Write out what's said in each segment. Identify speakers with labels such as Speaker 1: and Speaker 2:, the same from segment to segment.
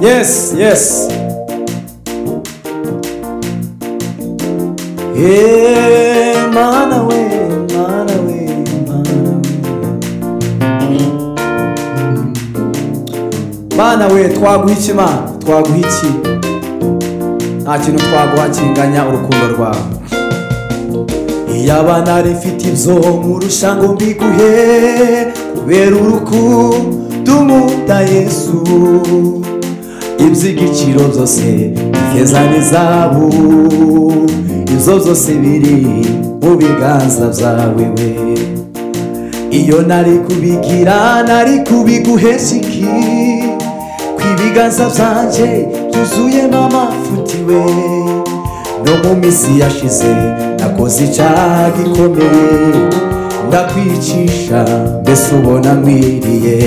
Speaker 1: Yes, yes. Hey, mana we, mana we, mana we. Mana we, twaguha iki mana? Twaguha iki? Nta kintu twaguha kinganya urukundo rwawe. Iyaba nari mfite ibyo nkurusha ngo mbiguhe kubera urukundo nkunda Yesu iby'igiciro byose ifeza n'izahabu ibyo byose biri mu biganza byawe we iyo nari kubigira nari kubiguhesiki ku ibiganza byanjye byuzuyemo amafuti we no mu minsi yashize nakoze icyaha gikomeye ndakwicisha mbese ubona nkwiriye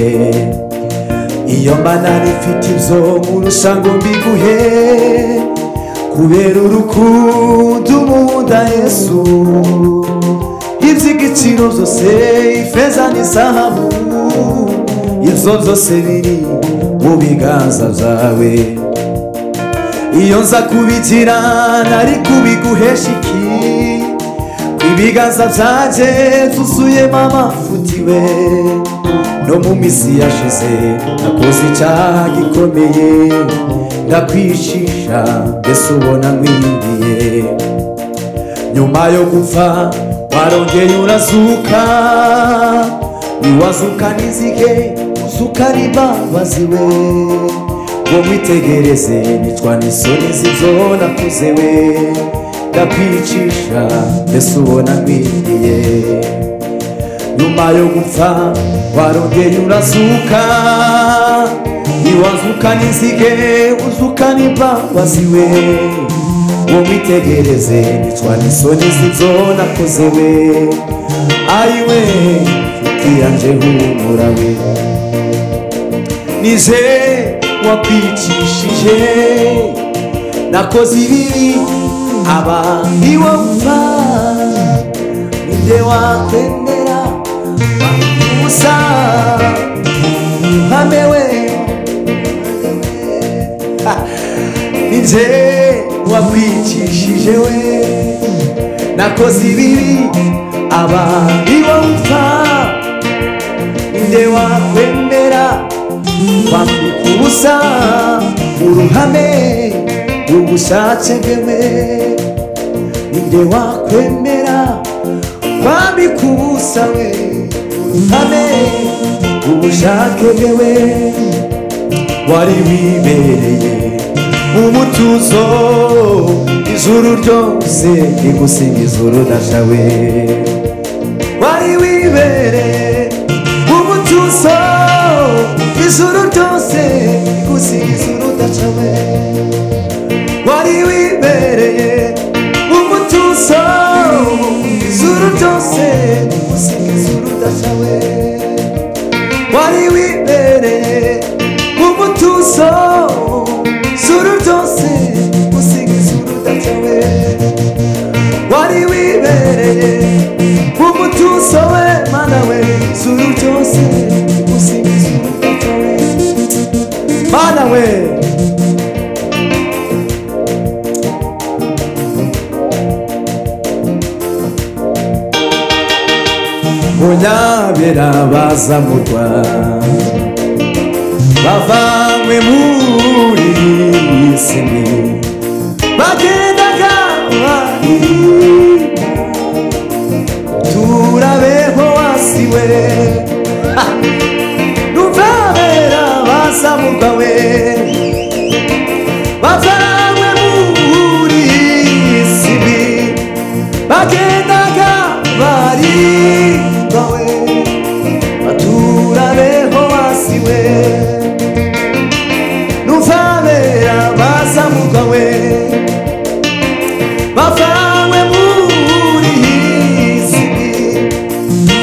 Speaker 1: iyo mba nari mfite ibyo nkurusha ngo mbiguhe kubera urukundo umunda yesu iby'igiciro byose ifeza n'izahabu ibyo byose biri mu biganza byawe iyo nza kubigira nari kubiguhesha iki ku ibiganza byanjye byuzuyemo amafuti we no mu minsi yashize nakoze icyaha gikomeye ndakwicisha mbese ubona nkwiriye nyuma yo gupfa warongeye urazuka ntiwazuka n'izige uzuka ari imbabazi we ngo mwitegereze nicwa n'isoni z'ibyo nakoze we ndakwicisha mbese ubona nkwiriye nyuma yo gupfa warongeye urazuka ntiwazuka n'izige uzuka n'imbabazi we ngo mwitegereze nicwa n'isoni z'ibyo nakoze we ayiwe tutiranje humura we nije wakwicishije nakoze ibibi abandi wapfa ninde wakwemera gusa mpamewe ninjye wakwicishije we nakoze ibibi abandi bumva ninde wakwemera kwambika ubusa uruhame ubushake bwewe ninde wakwemera kwambika ubusa we ame ubushake bwewe wari wibereye umutuzo ijuru ryose rigusiga ijuru nashawe wari wibereye umutuzo ijuru ryose rigusiga ijuru nashawe wari wibereye umutuzo ijuru ryose rigusiga ijuru udashawe wari wibereye umutuzo zuru ryose gusiga izuru udashawe wari wibereye umutuzo we mana we zuru ryose gusiga izuru udashawe mana we munyabera baza mu rwanda bavanywe muri iyi si bagendaga bari turabeho hasi we Ha! nuvabera baza mu rwa we bavanywe muri iyi si bagendaga bari bawe baturabeho hasi we nuvabera baza mu rwa we bavanywe muri iyi si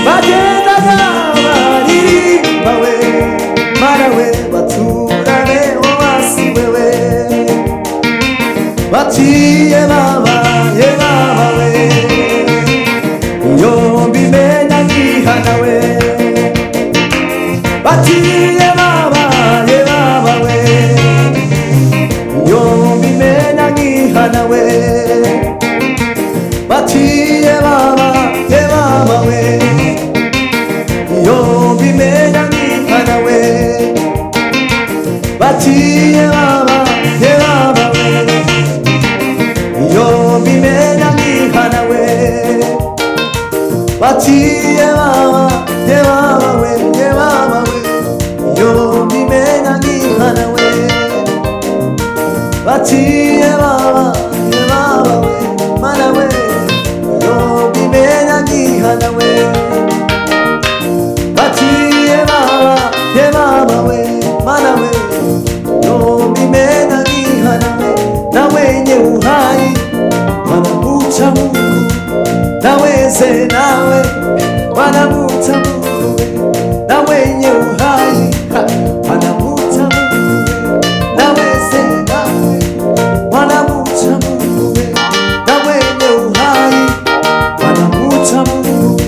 Speaker 1: bagendaga baririmbawe marawe baturabeho hasi wewe baciye babaye babawe iyo mbimenya nkihana we baciye babaye babawe kubimenya nk'imana we baciye baba ye baba we iyo mbimenya nk'imana we baciye baba ye baba we ye baba we iyo mbimenya nk'imana we baciye baba ye baba we mana we iyo mbimenya nk'imana we baciye baba ye baba we mana we yombimena nkihana we na wenye uhai wanamucha mungu na weze nawe wanamucha mungu we na wenye uhai ha, wanamucha mungu we na weze nawe wanamucha mungu we na wenye uhai wanamucha mungu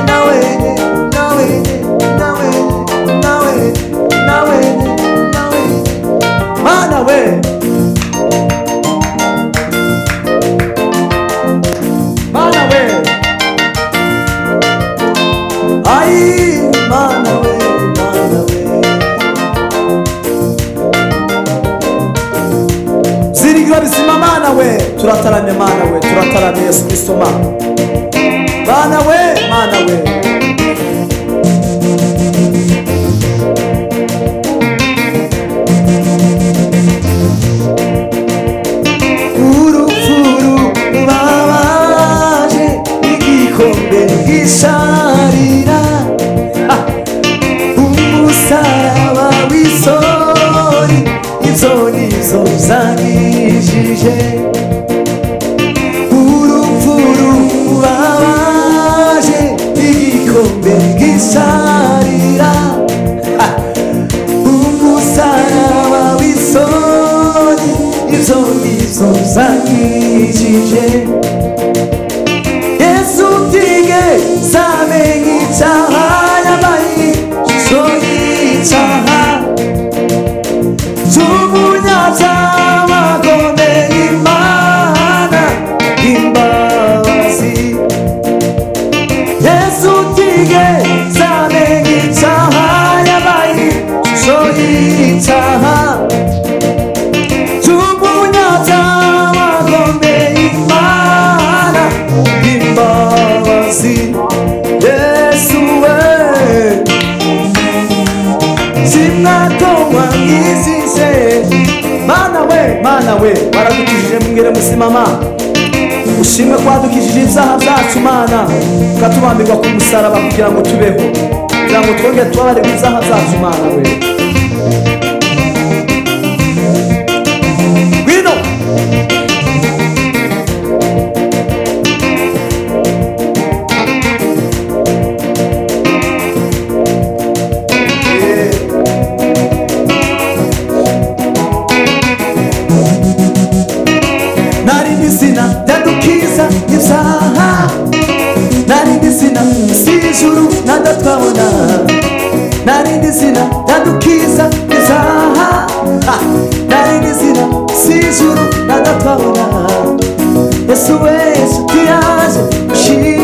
Speaker 1: na wenye na wenye na wenye na wenye na wenye na wenye mana we mana we ai mana we mana we zirigira bizima mana we turataramye mana we turataramye yesu kristo mana Mana we, mana we. Urupfuru rubabaje igikombe gisharira Ah! umusaraba w'isori izo ni zo zanyijije urupfuru babaje igikombe gisharira Ha! umusaraba w'isoni izo nizo zanyijije yesu tige zamenye icyaha yabaye ishusho y'icyaha Tumunyacyaha komeye Imana imbabazi. Yesu tige zabe icyaha yabaye ishusho y'icyaha. Tumunyacyaha komeye Imana imbabazi. Yesu we sinatongwa ngizize mana we mana we waradukijije mwere musimama ushimwe ko wadukijije ibyaha byacu mana ukatubambirwa ku musaraba kugira ngo tubeho kugira ngo twongere tubabarirwe ibyaha byacu mana we ngwino nari ndizina ndadukiza ibyaha nari ndizina si ijuru nadatwabona nari ndizina ndadukiza ibyaha Ah, nari ndizina si ijuru nadatwabona yesu wese tuyaje ushimwe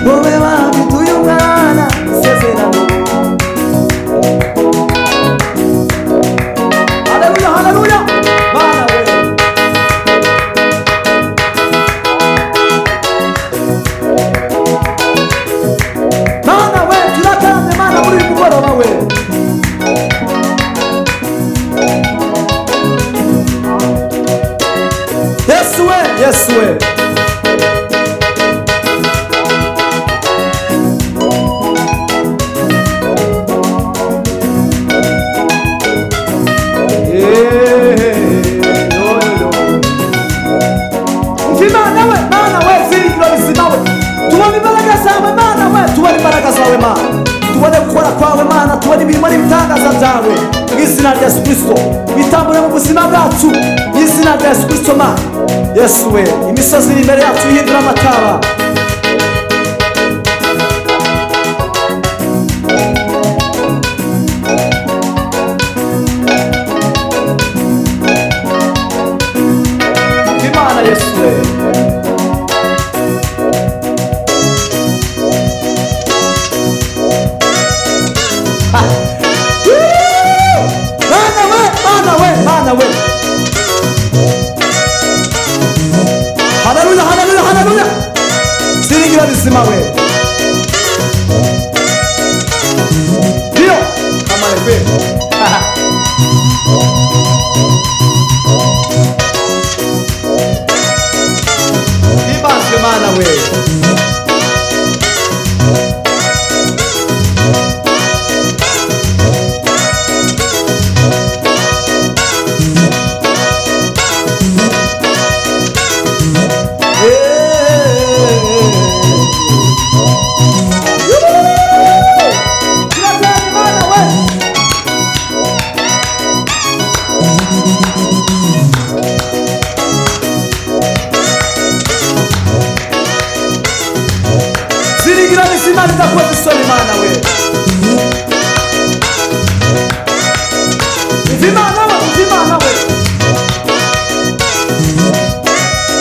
Speaker 1: wowe wabiduye umwana isezerano haleluya haleluya mana we mana we turatanze mana muri uyu mugoroba we yesu we yesu we Imana we, Mana we, zirikiro bizima we. Tubone imbaraga zawe Mana we, tubone imbaraga zawe Mana. Tubone gukora kwawe Mana, tubone imirimo n'ibitangaza byawe. Mu izina rya Yesu Kristo, bitambure mu buzima bwacu. Mu izina rya Yesu Kristo Mana. Yesu we, imisozi iri imbere yacu ihindura amataba. Imana Yesu we. 나we 할렐루야 할렐루야 할렐루야 스링이라는 스마웨 리오 가만히 빼 비바스 마나웨 Sirigirane simani za kwetu Solimana we.